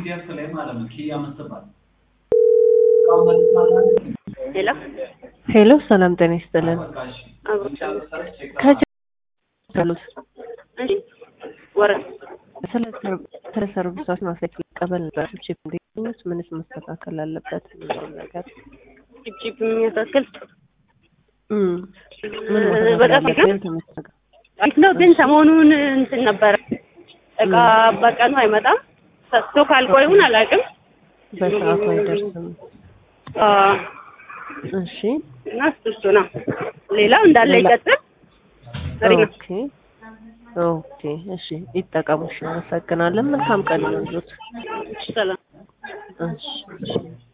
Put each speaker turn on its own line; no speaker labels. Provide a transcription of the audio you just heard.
ፒያሳ ላይ ማለት ነው ኪያ የምትባል
ሄሎ
ሄሎ ሰላም ጤና ይስጥልን። ከጀ ያሉት
እሺ ወረድ
ስለ ሰር- ስለ ሰርቪሳችን ማስረጃ ቀበል ነበር። ቺፕ እንዴት ምንስ መስተካከል አለበት የሚለውን ነገር
ጅብጅብ የሚያሳክል
እም፣ ምን
እ፣
ማስተካከል
በጣም
አለበት ተመስተካከል
አሪፍ ነው፣ ግን ሰሞኑን እንትን ነበረ እቃ በቀኑ አይመጣም። ሰጥቶ ካልቆዩን አላውቅም።
በሰዓቱ አይደርስም።
አ፣
እሺ
እና እሱ እሱ ነው። ሌላው እንዳለ
ሌላ-
ይቀጥል። አሪፍ ነው።
ኦኬ ኦኬ እሺ ይጠቀሙ። እሺ፣ አመሰግናለን። መልካም ቀን ይሁንልዎት።
ሰላም
እሺ እሺ